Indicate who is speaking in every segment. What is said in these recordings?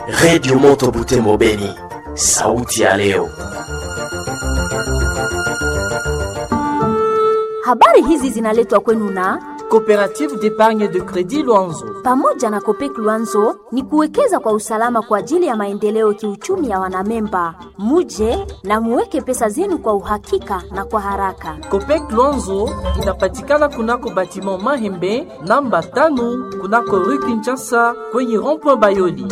Speaker 1: Redio Moto Butembo Beni, sauti ya leo.
Speaker 2: Habari hizi zinaletwa kwenu na
Speaker 3: Coopérative d'épargne de crédit Luanzo.
Speaker 2: pamoja na Kopek Luanzo ni kuwekeza kwa usalama kwa ajili ya maendeleo kiuchumi ya wanamemba. Muje na muweke pesa zenu kwa uhakika na kwa haraka.
Speaker 3: Copec Luanzo inapatikana kunako batiment Mahembe namba tano kunako rue Kinshasa kwenye rond-point Bayoli.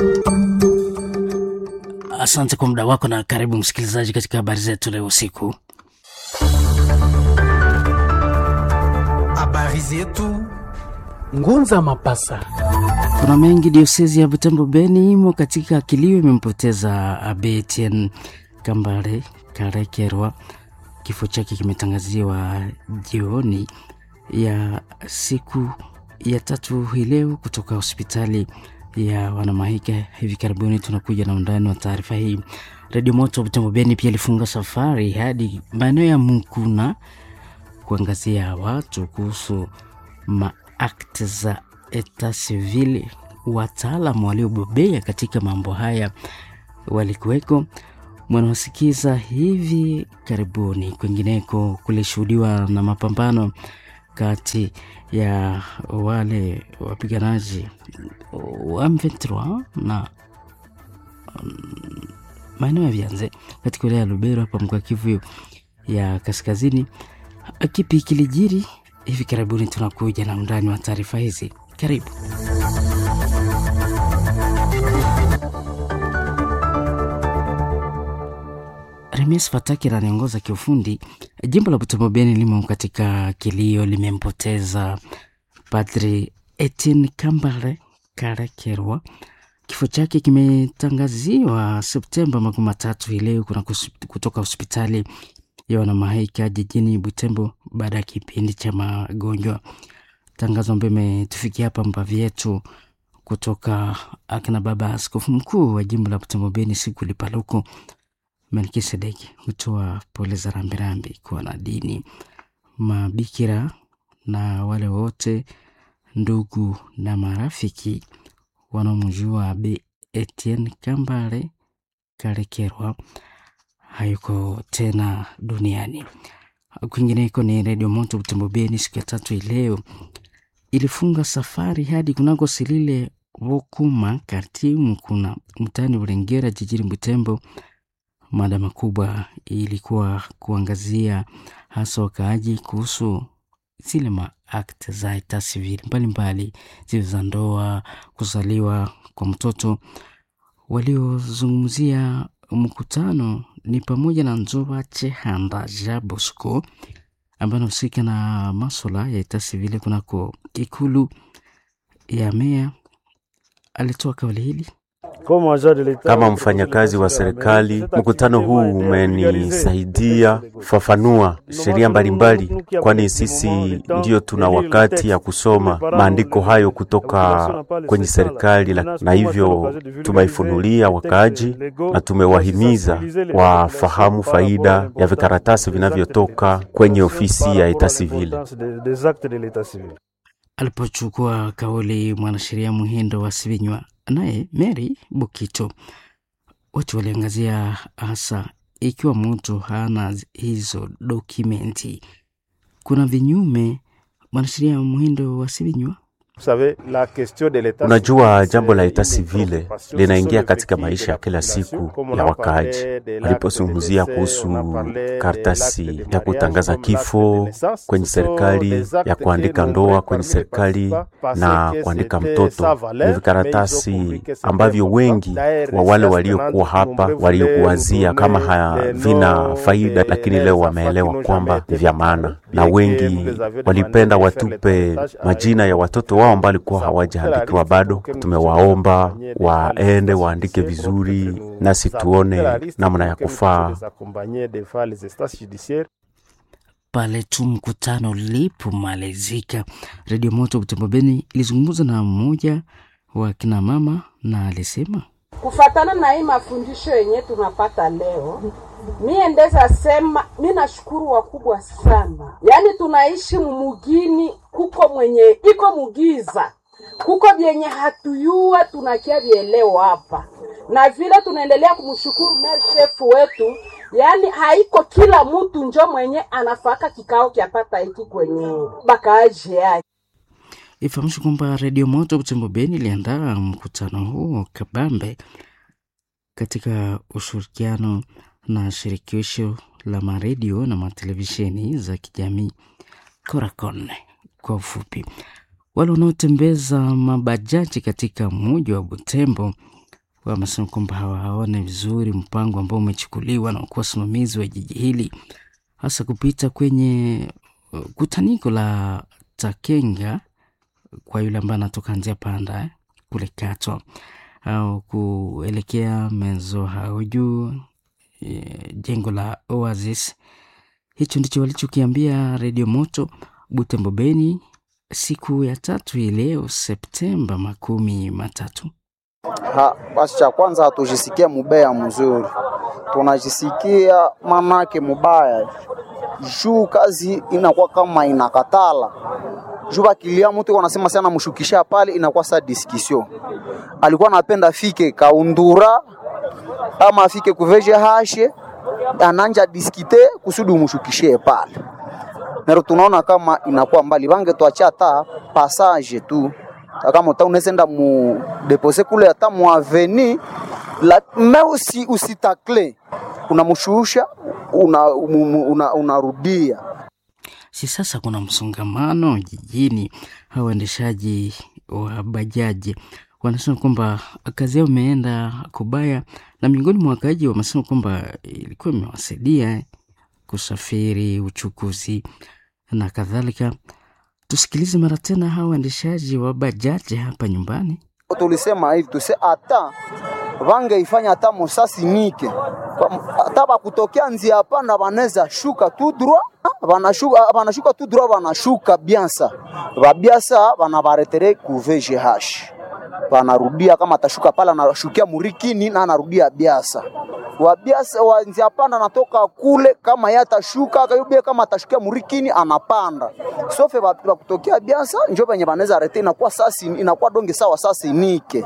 Speaker 4: Asante kwa muda wako na karibu msikilizaji katika habari zetu leo usiku.
Speaker 5: Habari zetu Ngunza Mapasa.
Speaker 4: Kuna mengi. Diosezi ya Butembo Beni imo katika kilio, imempoteza Abe Etienne Kambale Karekerwa. Kifo chake kimetangaziwa jioni ya siku ya tatu hii leo kutoka hospitali ya Wanamahika. Hivi karibuni tunakuja na undani wa taarifa hii. Redio Moto Butembo Beni pia ilifunga safari hadi maeneo ya Mukuna kuangazia watu kuhusu maakti za eta civil. Wataalamu waliobobea katika mambo haya walikuweko, mwanawasikiza hivi karibuni. Kwingineko kulishuhudiwa na mapambano kati ya wale wapiganaji wa M23 na maeneo ya Vyanze katika wilaya ya Lubero hapa mkoa Kivu ya Kaskazini. Kipi kilijiri hivi karibuni? Tunakuja na undani wa taarifa hizi, karibu. Remies Fataki ananiongoza kiufundi. Jimbo la Butembo Beni limo katika kilio, limempoteza Padri Etienne Kambale Karekerwa. Kifo chake kimetangaziwa Septemba makumi matatu hii leo kuna kutoka hospitali ya Wanamahaika jijini Butembo baada ya kipindi cha magonjwa. Tangazo ambayo imetufikia hapa mbavi yetu kutoka akina baba askofu mkuu wa jimbo la Butembo Beni siku lipaluko Melkisedeki hutoa pole za rambirambi kwa wanadini, mabikira na wale wote ndugu na marafiki wanaomjua Abe Etienne Kambale Karekerwa hayuko tena duniani. Kwingineko ni Redio Moto Butembo Beni siku ya tatu ileo ilifunga safari hadi kunako Silile Vokuma kartimu kuna mtani Ulengera jijini Butembo. Mada makubwa ilikuwa kuangazia hasa wakaaji kuhusu zile maakti za eta civil mbalimbali zile za ndoa, kuzaliwa kwa mtoto. Waliozungumzia mkutano ni pamoja na Nzoba Chehanda Ja Bosco ambaye anahusika na maswala ya eta civil kunako ikulu ya meya. Alitoa kauli hili
Speaker 6: kama mfanyakazi wa serikali, mkutano huu umenisaidia kufafanua sheria mbalimbali, kwani sisi ndiyo tuna wakati ya kusoma maandiko hayo kutoka kwenye serikali, na hivyo tumeifunulia wakaaji na tumewahimiza wafahamu faida ya vikaratasi vinavyotoka kwenye ofisi ya eta civil.
Speaker 4: Alipochukua kauli mwanasheria Muhindo wa Sivinywa naye Mary Bukito, wote waliangazia hasa ikiwa mtu hana hizo dokumenti, kuna vinyume. Mwanasheria Muhindo wa Sivinywa
Speaker 6: Unajua, jambo la eta civile linaingia katika maisha ya kila siku ya wakaaji. Walipozungumzia kuhusu karatasi ya kutangaza kifo kwenye serikali, ya kuandika ndoa kwenye serikali na kuandika mtoto, ni vikaratasi ambavyo wengi wa wale waliokuwa hapa waliokuwazia kama havina faida, lakini leo wameelewa kwamba ni vya maana, na wengi walipenda watupe majina ya watoto wao ambao walikuwa hawajaandikiwa bado. Tumewaomba waende waandike vizuri, nasi tuone namna ya kufaa
Speaker 4: pale tu mkutano ulipomalizika. Redio Moto Butembo Beni ilizungumza na mmoja wa kina mama na alisema
Speaker 7: kufatana na hii mafundisho yenye tunapata leo, mie ndeza sema mi nashukuru wakubwa sana, yaani tunaishi mumugini, kuko mwenye iko mugiza, kuko vyenye hatuyua tunakia vieleo hapa na vile tunaendelea kumshukuru mayor chef wetu yaani haiko kila mtu njo mwenye anafaka kikao kyapata hiki kwenye bakaaji yake
Speaker 4: Ifahamishwe kwamba Redio Moto Butembo Beni iliandaa mkutano huo kabambe katika ushirikiano na shirikisho la maredio na matelevisheni za kijamii Coracon kwa ufupi. Wale wanaotembeza mabajaji katika mji wa Butembo wamesema kwamba hawaone vizuri mpango ambao umechukuliwa na kuwa wasimamizi wa jiji hili, hasa kupita kwenye uh, kutaniko la Takenga kwa yule ambaye anatoka njia panda eh, kule Katwa au kuelekea Menzo Hauju eh, jengo la Oasis. Hicho ndicho walichokiambia Redio Moto Butembo Beni siku ya tatu hii leo Septemba makumi matatu.
Speaker 8: Ha, basi cha kwanza hatujisikia mubaya mzuri, tunajisikia manake mubaya juu kazi inakuwa kama inakatala juu bakilia mtu wanasema sana mshukisha pale, inakuwa sa discussion. Alikuwa anapenda afike kaundura ama afike kuveje hashe ananja diskite kusudi umshukishie pale, nero tunaona kama inakuwa mbali, bange tuacha hata passage tu kama uta unesenda mu depose kule hata mu aveni la me usi usitakle unamshusha una, una, unarudia
Speaker 4: Si sasa kuna msongamano jijini, hao waendeshaji wa bajaji wanasema kwamba kazi yao imeenda kubaya, na miongoni mwa wakaaji wamesema kwamba ilikuwa imewasaidia kusafiri, uchukuzi na kadhalika. Tusikilize mara tena hawa waendeshaji wa bajaji hapa nyumbani.
Speaker 8: tulisema hivi tuse hata vangeifanya hata musasi nike Kwa- hata bakutokea nzia panda banaweza shuka tu droit banashuka banashuka tu droit banashuka biansa babiasa banabaretere ku VGH banarudia kama atashuka pale anashukia murikini na anarudia biasa wabiasa wa nzia panda anatoka kule kama yeye atashuka akayubia kama atashukia murikini anapanda sofe ba- bakutokea biasa njo benye banaweza arete inakuwa sasi inakuwa donge sawa sasi nike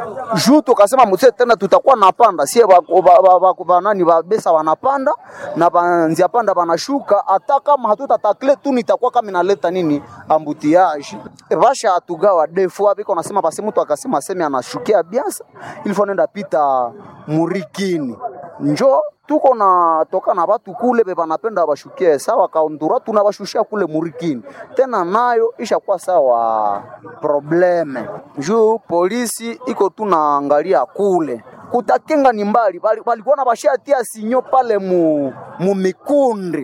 Speaker 8: juu tukasema mse tena tutakuwa napanda sie ba- ba- ba- ba- ba- nani babesa wanapanda na banzia panda banashuka hata kama hatutatakle tu nitakuwa kama inaleta nini ambutiage basha atugawa defu abiko nasema basi mtu akasema aseme anashukia biasa ilifo nenda pita murikini njo tuko na toka na batu kule be banapenda bashukie sawa kaundura tunabashushia kule murikini tena nayo ishakuwa sawa probleme juu polisi iko tunaangalia kule kutakenga ni mbali bali- balikuwa na bashatia sinyo pale mu, mu mikundi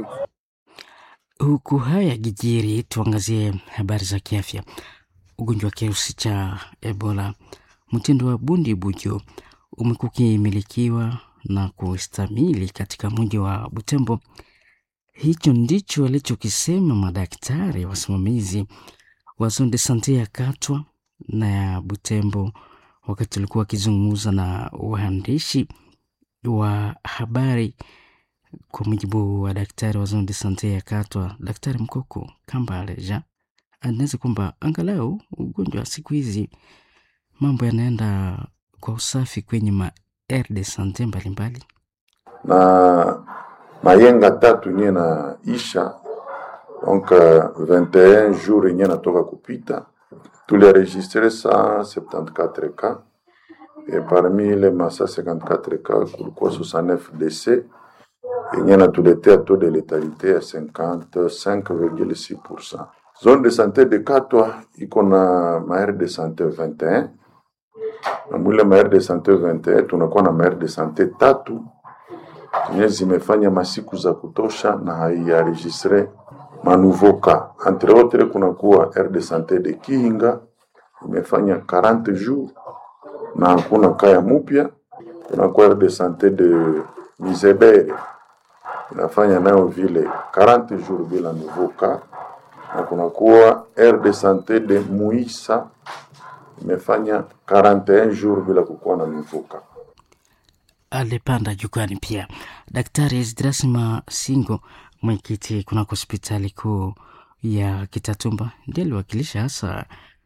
Speaker 4: Huku haya gijiri, tuangazie habari za kiafya. Ugonjwa wa kirusi cha Ebola mtindo wa bundi bujo umekuwa ukimilikiwa na kustamili katika mji wa Butembo. Hicho ndicho walichokisema madaktari wasimamizi wa zone de sante ya Katwa na ya Butembo wakati walikuwa wakizungumza na waandishi wa habari kwa mujibu wa daktari wa zone de sante ya Katwa, Daktari Mkoko Kambale Jean anaweza kwamba angalau ugonjwa wa siku hizi mambo yanaenda kwa usafi kwenye ma aire de sante mbalimbali.
Speaker 9: na mayenga tatu nye na isha donc uh, 21 jours yenye natoka kupita tulienregistre 174 cas et parmi ile ma 154 cas kulikuwa 69 décès yenye natuletea taux de létalité ya 55,6%. Zone de santé de Katwa iko na maire de santé 21 na mwile maire de santé 21 tunakuwa na maire de santé tatu zenye zimefanya masiku za kutosha na haiaregistre manouveau cas. Entre autres kunakuwa aire de santé de Kihinga imefanya 40 jours na hakuna kaya mupya. Kunakuwa aire de santé de Mizebere inafanya nayo vile 40 jours bila nouveau cas, na kunakuwa aire de santé de Muisa imefanya 41 jours bila kukuwa na nouveau cas.
Speaker 4: alipanda jukwani pia Daktari Esdras Masingo, mwenyekiti kunako hospitali kuu ya Kitatumba, ndiye aliwakilisha hasa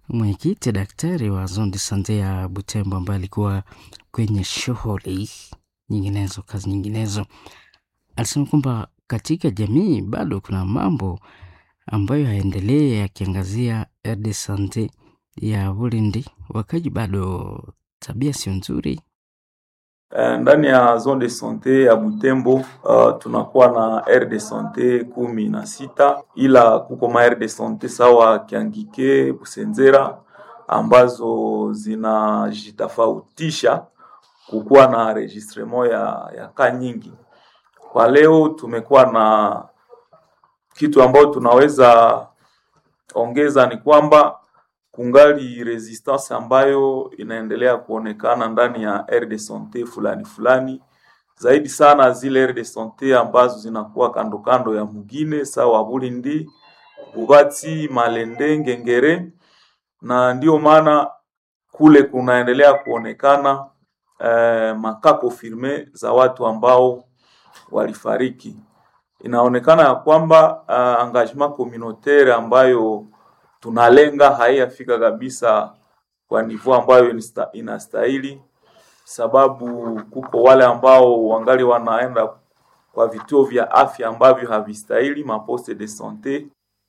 Speaker 4: mwenyekiti daktari wa zone de sante ya Butembo ambaye alikuwa kwenye shughuli nyinginezo, kazi nyinginezo, alisema kwamba katika jamii bado kuna mambo ambayo haendelee yakiangazia de sante ya Bulindi, wakaji bado tabia sio nzuri.
Speaker 10: Uh, ndani ya zone de sante ya Butembo uh, tunakuwa na aire de sante kumi na sita ila kuko ma aire de sante sawa Kiangike, Busenzera ambazo zinajitofautisha kukuwa na registrement ya, ya ka nyingi. Kwa leo tumekuwa na kitu ambayo tunaweza ongeza ni kwamba kungali resistance ambayo inaendelea kuonekana ndani ya aire de sante fulani fulani, zaidi sana zile aire de sante ambazo zinakuwa kando kando ya mugine sawa Bulindi, Bubati, Malende, Ngengere, na ndio maana kule kunaendelea kuonekana eh, makako firme za watu ambao walifariki. Inaonekana ya kwamba uh, engagement communautaire ambayo tunalenga haiyafika kabisa kwa nivo ambayo inastahili, sababu kuko wale ambao wangali wanaenda kwa vituo vya afya ambavyo havistahili, maposte de sante.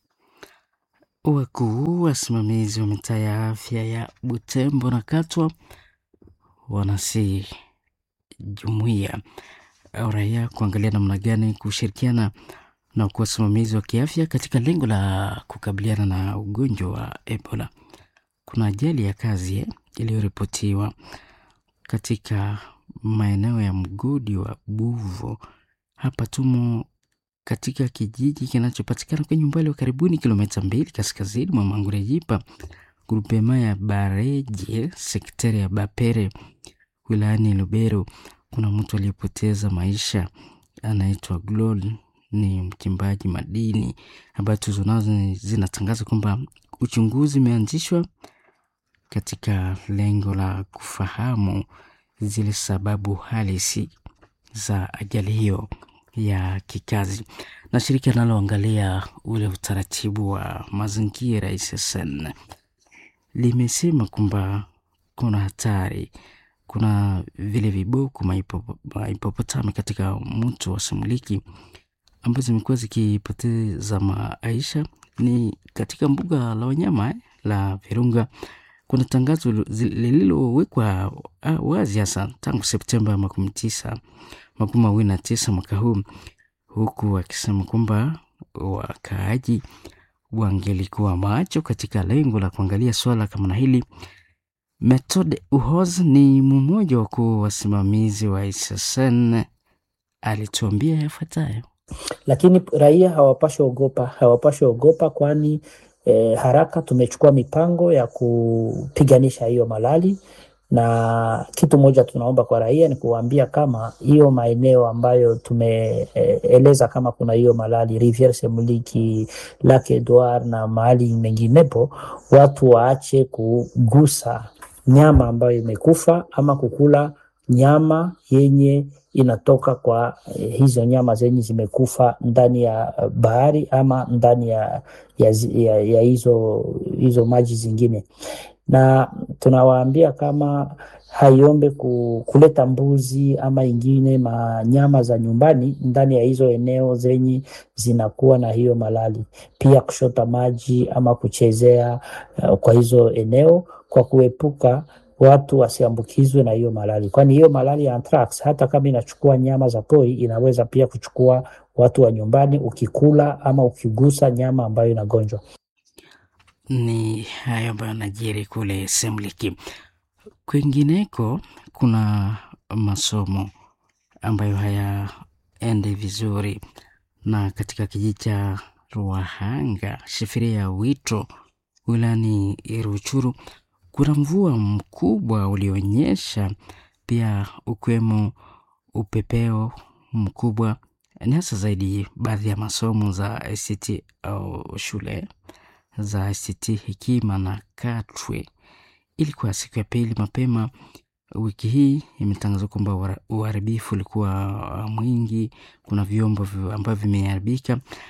Speaker 4: Wakuu wasimamizi wa mitaa ya afya ya Butembo na Katwa wanasi jumuiya au raia kuangalia namna gani kushirikiana na kuwa wasimamizi wa kiafya katika lengo la kukabiliana na ugonjwa wa Ebola. Kuna ajali ya kazi eh, iliyoripotiwa katika maeneo ya mgodi wa Buvo. Hapa tumo katika kijiji kinachopatikana kwenye umbali wa karibuni kilomita mbili kaskazini mwa Mangurejipa, grupema ya Bareje, sekteri ya Bapere, wilayani Lubero. Kuna mtu aliyepoteza maisha anaitwa Glol ni mchimbaji madini. Habari tuzo nazo zinatangaza kwamba uchunguzi umeanzishwa katika lengo la kufahamu zile sababu halisi za ajali hiyo ya kikazi. Na shirika linaloangalia ule utaratibu wa mazingira SSN limesema kwamba kuna hatari kuna vile viboko mahipopotami katika mto wa Semuliki ambazo zimekuwa zikipoteza maisha ni katika mbuga la wanyama eh, la Virunga. Kuna tangazo lililowekwa wazi hasa tangu Septemba makumi tisa makumi mawili na tisa mwaka huu, huku akisema kwamba wakaaji wangelikuwa macho katika lengo la kuangalia swala kama na hili. Methode Uhoz ni mmoja wa wakuu wasimamizi wa SSN alituambia yafuatayo.
Speaker 11: Lakini raia hawapashwi ogopa, hawapashwi ogopa kwani eh, haraka tumechukua mipango ya kupiganisha hiyo malali, na kitu moja tunaomba kwa raia ni kuwaambia kama hiyo maeneo ambayo tumeeleza eh, kama kuna hiyo malali Riviere Semuliki, Lake Edward na mahali menginepo, watu waache kugusa nyama ambayo imekufa ama kukula nyama yenye inatoka kwa eh, hizo nyama zenye zimekufa ndani ya bahari ama ndani ya, ya, ya, ya hizo, hizo maji zingine, na tunawaambia kama haiombe ku, kuleta mbuzi ama ingine manyama za nyumbani ndani ya hizo eneo zenye zinakuwa na hiyo malali, pia kushota maji ama kuchezea uh, kwa hizo eneo kwa kuepuka watu wasiambukizwe na hiyo malali, kwani hiyo malali ya anthrax hata kama inachukua nyama za pori inaweza pia kuchukua watu wa nyumbani, ukikula ama ukigusa nyama ambayo inagonjwa.
Speaker 4: Ni hayo ambayo yanajiri kule Semliki. Kwingineko kuna masomo ambayo hayaendi vizuri, na katika kijiji cha Ruahanga shifiria ya Wito wilayani Ruchuru kuna mvua mkubwa ulionyesha, pia ukiwemo upepeo mkubwa, ni hasa zaidi baadhi ya masomo za ICT au shule za ICT Hekima na Katwe. Ilikuwa siku ya pili mapema wiki hii, imetangazwa kwamba uharibifu ulikuwa mwingi. Kuna vyombo ambavyo vimeharibika.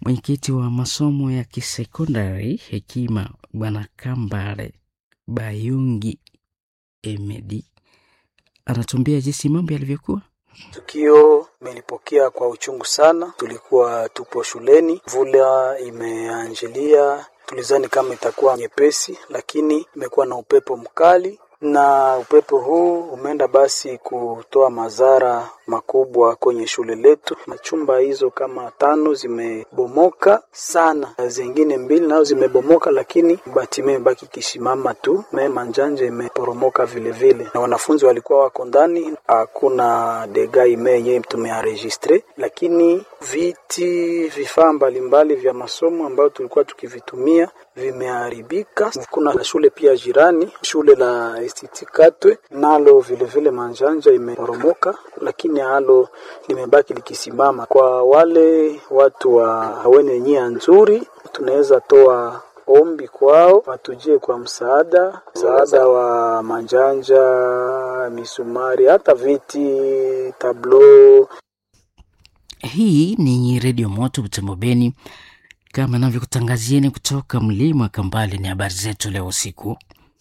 Speaker 4: Mwenyekiti wa masomo ya kisekondari Hekima Bwana Kambale Bayungi Emedi anatuambia jinsi mambo yalivyokuwa.
Speaker 12: Tukio melipokea kwa uchungu sana. Tulikuwa tupo shuleni, mvula imeanjilia, tulizani kama itakuwa nyepesi, lakini imekuwa na upepo mkali na upepo huu umeenda basi kutoa madhara makubwa kwenye shule letu. Chumba hizo kama tano zimebomoka sana, zingine mbili nazo zimebomoka, lakini bati imebaki kisimama tu. Me manjanja imeporomoka vile vile, na wanafunzi walikuwa wako ndani. Hakuna dega ime yenyewe tumearegistre, lakini viti, vifaa mbalimbali vya masomo ambayo tulikuwa tukivitumia vimeharibika. Kuna shule pia jirani, shule la Institut Katwe nalo vile vile manjanja imeporomoka, lakini halo limebaki likisimama. Kwa wale watu wa wenye nia nzuri, tunaweza toa ombi kwao watujie kwa msaada, msaada wa manjanja, misumari, hata viti, tablo.
Speaker 4: Hii ni Redio Moto Butembo Beni, kama navyokutangazieni kutoka mlima Kambale. Ni habari zetu leo usiku,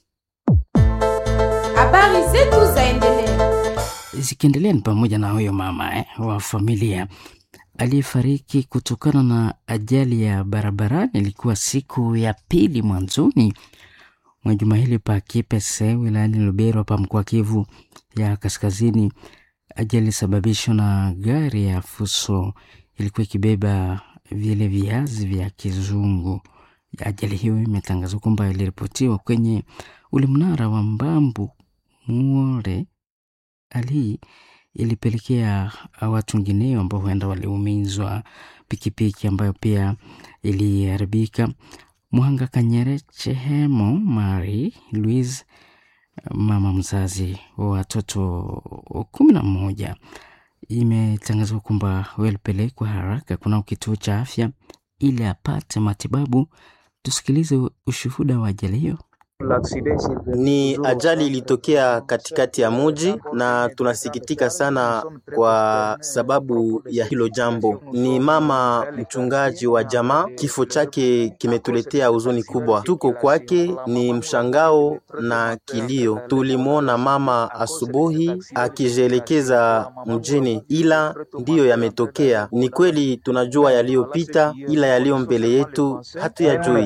Speaker 13: habari zetu zaendelea
Speaker 4: zikiendelea ni pamoja na huyo mama eh, wa familia aliyefariki kutokana na ajali ya barabarani. Ilikuwa siku ya pili mwanzoni mwa juma hili pa Kipese wilayani Lubero pa mkoa Kivu ya Kaskazini. Ajali ilisababishwa na gari ya fuso ilikuwa ikibeba vile viazi vya kizungu. Ajali hiyo imetangazwa kwamba iliripotiwa kwenye ule mnara wa Mbambu Muore. Hali hii ilipelekea watu wengineo ambao huenda waliumizwa, pikipiki ambayo pia iliharibika. Mwanga Kanyere Chehemo Mari Louise, mama mzazi wa watoto kumi na moja, imetangazwa kwamba walipelekwa haraka kunao kituo cha afya ili apate matibabu. Tusikilize ushuhuda wa ajali hiyo.
Speaker 14: Ni ajali ilitokea katikati ya muji na tunasikitika sana kwa sababu ya hilo jambo. Ni mama mchungaji wa jamaa, kifo chake kimetuletea huzuni kubwa. Tuko kwake ni mshangao na kilio. Tulimwona mama asubuhi akijielekeza mjini, ila ndiyo yametokea. Ni kweli tunajua yaliyopita, ila yaliyo mbele yetu hatuyajui.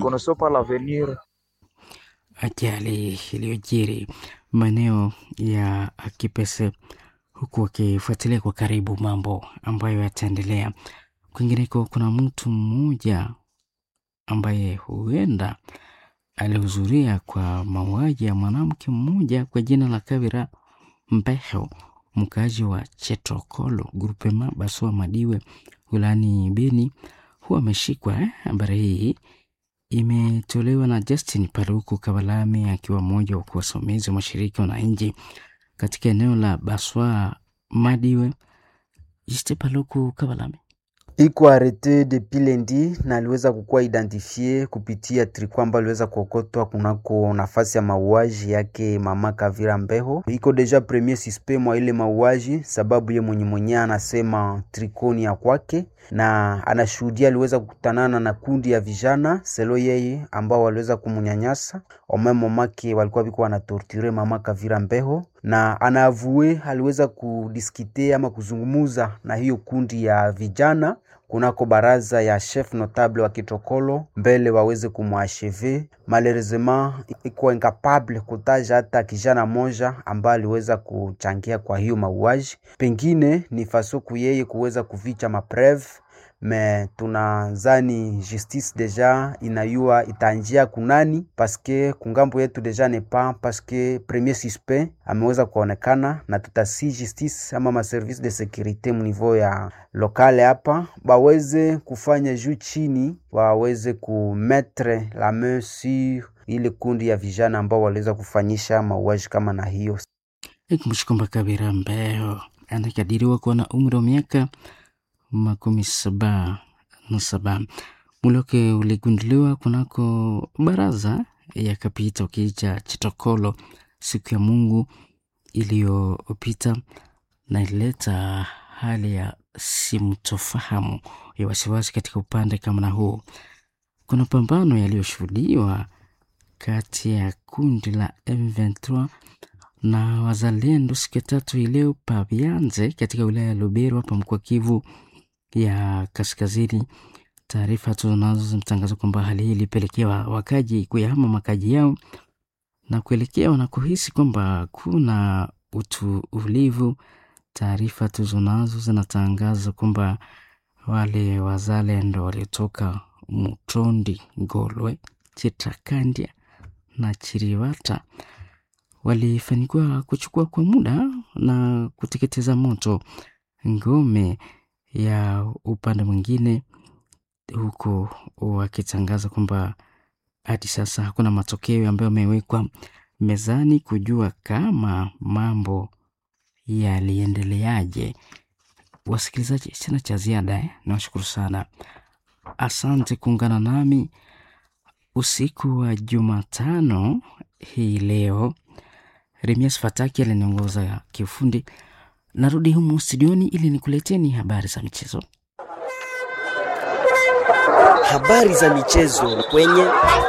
Speaker 4: Ajali iliyojiri maeneo ya Kipese, huku wakifuatilia kwa karibu mambo ambayo yataendelea. Kwingineko, kuna mtu mmoja ambaye huenda alihudhuria kwa mauaji ya mwanamke mmoja kwa jina la Kavira Mbeho, mkaaji wa Chetokolo grupema Basua Madiwe wilayani Beni, huwa ameshikwa. Habari hii imetolewa na Justin Paluku Kabalame akiwa mmoja wa wasimamizi wa mashirika wananchi katika eneo la Baswa Madiwe. Justin Paluku Kabalame
Speaker 15: iko arete depuis lundi na aliweza kukuwa identifie kupitia triko ambayo aliweza kuokotwa kunako nafasi ya mauaji yake mama Kavira Mbeho. Iko deja premier suspect mwa ile mauaji, sababu ye mwenye mwenyewe anasema trikoni ya kwake na anashuhudia aliweza kukutanana na kundi ya vijana selo yeye ambao waliweza kumunyanyasa omemomake walikuwa biko wanatorture mama Kavira Mbeho, na anaavue aliweza kudiskite ama kuzungumuza na hiyo kundi ya vijana kunako baraza ya chef notable wa Kitokolo mbele waweze kumwasheve. Malheureusement iko incapable kutaja hata kijana moja ambaye aliweza kuchangia kwa hiyo mauaji, pengine ni fasoku yeye kuweza kuficha mapreve me tunazani justice deja inayua itanjia kunani paske kungambo yetu deja nepa paske premier suspect ameweza kuonekana, na tutasi justice ama maservice de securite mniveau ya lokale hapa baweze kufanya juu chini, waweze kumetre la main sur ile kundi ya vijana ambao waliweza kufanyisha mauaji kama na hiyo.
Speaker 4: Ikumbusha kwamba Kabira Mbeho anakadiriwa kuwa na umri wa miaka makumi saba na saba. Mwili wake uligunduliwa kunako baraza ya kapita ukiicha Chitokolo siku ya Mungu iliyopita na ilileta hali ya simtofahamu ya wasiwasi katika upande kama na huu. Kuna pambano yaliyoshuhudiwa kati ya kundi la M23 na wazalendo siku ya tatu ileo Pabianze katika wilaya ya Lubero hapa mkoa Kivu ya kaskazini. Taarifa tunazo zimetangaza kwamba hali hii ilipelekea wakaji kuyahama makaji yao na kuelekea wanakohisi kwamba kuna utulivu. Taarifa tuzonazo zinatangaza kwamba wale wazalendo waliotoka Mutondi, Ngolwe, Chitakandia na Chiriwata walifanikiwa kuchukua kwa muda na kuteketeza moto ngome ya upande mwingine, huku wakitangaza kwamba hadi sasa hakuna matokeo ambayo yamewekwa mezani kujua kama mambo yaliendeleaje. Wasikilizaji, sina cha ziada eh? Nawashukuru sana, asante kuungana nami usiku wa Jumatano hii leo. Remias Fataki aliniongoza kiufundi. Narudi humu studioni ili nikuleteni habari za michezo.
Speaker 16: Habari za michezo kwenye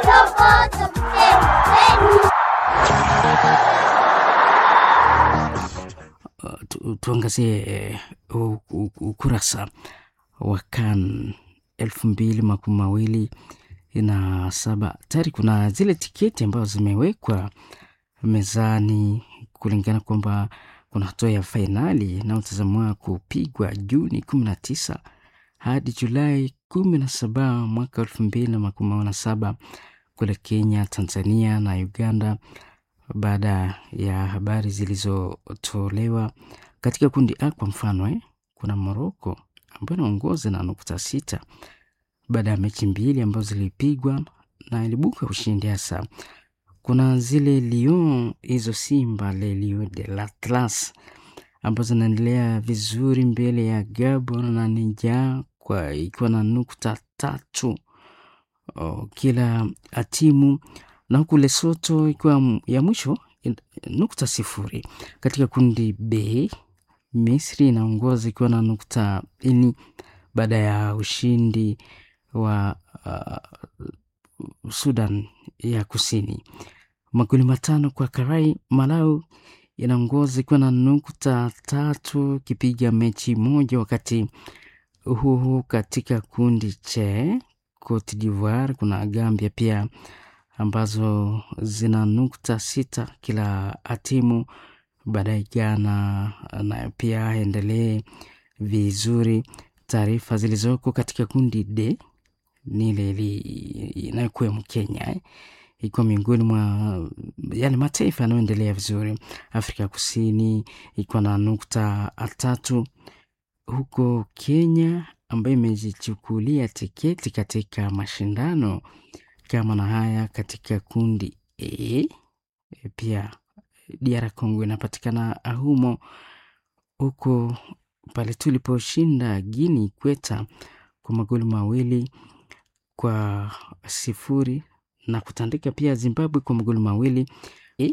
Speaker 4: Uh, tu, tuangazie uh, ukurasa wa CAN elfu mbili makumi mawili na saba. Tayari kuna zile tiketi ambazo zimewekwa mezani kulingana kwamba kuna hatua ya fainali inayotazamiwa kupigwa Juni kumi na tisa hadi Julai kumi na saba mwaka elfu mbili na makumi mawili na saba kule Kenya, Tanzania na Uganda baada ya habari zilizotolewa katika kundi A. Kwa mfano eh, kuna Moroko ambayo inaongoza na nukta sita baada ya mechi mbili ambazo zilipigwa na ilibuka ushindi. Hasa kuna zile Lyon, hizo Simba le Lion de l'Atlas ambazo zinaendelea vizuri mbele ya Gabon na Niger kwa ikiwa na nukta tatu o, kila timu na huku Lesotho ikiwa ya mwisho nukta sifuri. Katika kundi B, Misri inaongoza ikiwa na nukta ini baada ya ushindi wa uh, Sudan ya Kusini magoli matano kwa karai. Malawi inaongoza ikiwa na nukta tatu kipiga mechi moja, wakati huo katika kundi che Cote d'Ivoire kuna Gambia pia ambazo zina nukta sita kila timu. Baadaye Ghana nayo pia endelee vizuri. Taarifa zilizoko katika kundi D ni ile inayokuwemo Kenya eh, ikiwa miongoni mwa yale mataifa yanayoendelea vizuri. Afrika ya Kusini ikiwa na nukta tatu, huko Kenya ambayo imejichukulia tiketi katika mashindano kama na haya katika kundi E. Pia DR Congo inapatikana humo, huko pale tuliposhinda Guinea Ikweta kwa magoli mawili kwa sifuri na kutandika pia Zimbabwe kwa magoli mawili e.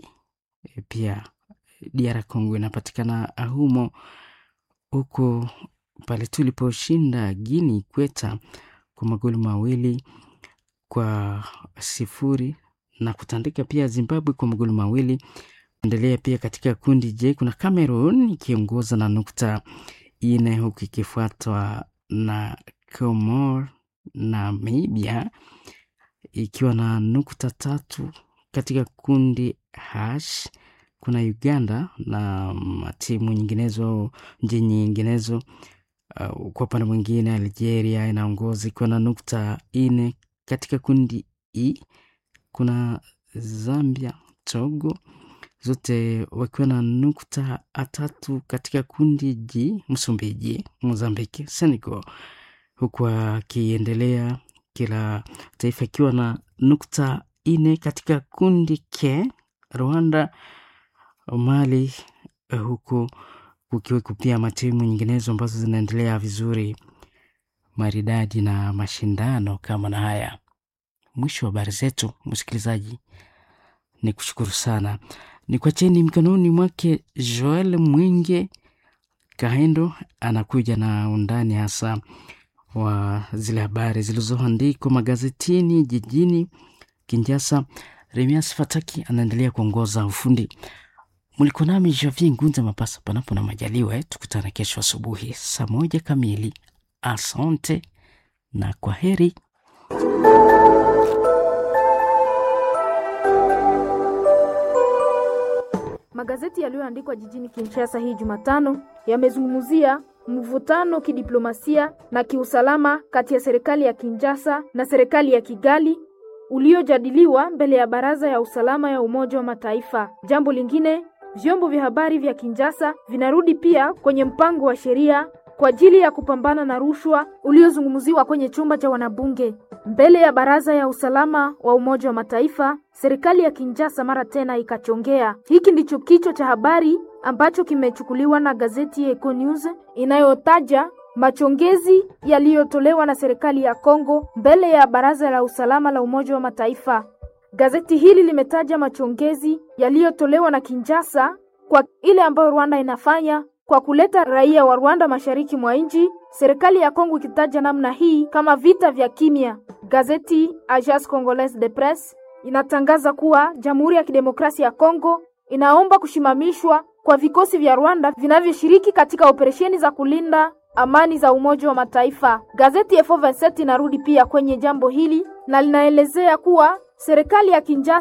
Speaker 4: Pia DR Congo inapatikana humo, huko pale tuliposhinda Guinea Ikweta kwa magoli mawili kwa sifuri na kutandika pia Zimbabwe kwa magoli mawili. Endelea pia katika kundi J kuna Cameroon ikiongoza na nukta ine huku ikifuatwa na Comor na Namibia ikiwa na nukta tatu. Katika kundi H kuna Uganda na timu nyinginezo nchi nyinginezo. Uh, kwa upande mwingine Algeria inaongoza ikiwa na nukta ine. Katika kundi E kuna Zambia, Togo zote wakiwa na nukta tatu. Katika kundi G Msumbiji, Mozambiki, Senegal huku akiendelea kila taifa ikiwa na nukta ine. Katika kundi K Rwanda, Mali, huku kukiweko pia matimu nyinginezo ambazo zinaendelea vizuri maridadi na mashindano kama na haya. Mwisho wa habari zetu, msikilizaji, ni kushukuru sana, ni kwa cheni mkononi mwake Joel Mwinge Kahendo anakuja na undani hasa wa zile habari zilizoandikwa magazetini jijini Kinshasa. Remias Fataki anaendelea kuongoza ufundi. Mlikuwa nami Javier Ngunza Mapasa, panapo na majaliwa eh, tukutane kesho asubuhi saa moja kamili. Asante na kwa heri.
Speaker 17: Magazeti yaliyoandikwa jijini Kinshasa hii Jumatano yamezungumzia mvutano kidiplomasia na kiusalama kati ya serikali ya Kinshasa na serikali ya Kigali uliojadiliwa mbele ya Baraza ya Usalama ya Umoja wa Mataifa. Jambo lingine, vyombo vya habari vya Kinshasa vinarudi pia kwenye mpango wa sheria kwa ajili ya kupambana na rushwa uliozungumziwa kwenye chumba cha wanabunge mbele ya Baraza ya Usalama wa Umoja wa Mataifa. Serikali ya Kinshasa mara tena ikachongea. Hiki ndicho kichwa cha habari ambacho kimechukuliwa na gazeti Eco News inayotaja machongezi yaliyotolewa na serikali ya Kongo mbele ya Baraza la Usalama la Umoja wa Mataifa. Gazeti hili limetaja machongezi yaliyotolewa na Kinshasa kwa ile ambayo Rwanda inafanya kwa kuleta raia wa Rwanda mashariki mwa nchi, serikali ya Kongo ikitaja namna hii kama vita vya kimya. Gazeti Agence Congolaise de Presse inatangaza kuwa Jamhuri ya Kidemokrasia ya Kongo inaomba kushimamishwa kwa vikosi vya Rwanda vinavyoshiriki katika operesheni za kulinda amani za Umoja wa Mataifa. Gazeti F27 inarudi pia kwenye jambo hili na linaelezea kuwa serikali ya Kinshasa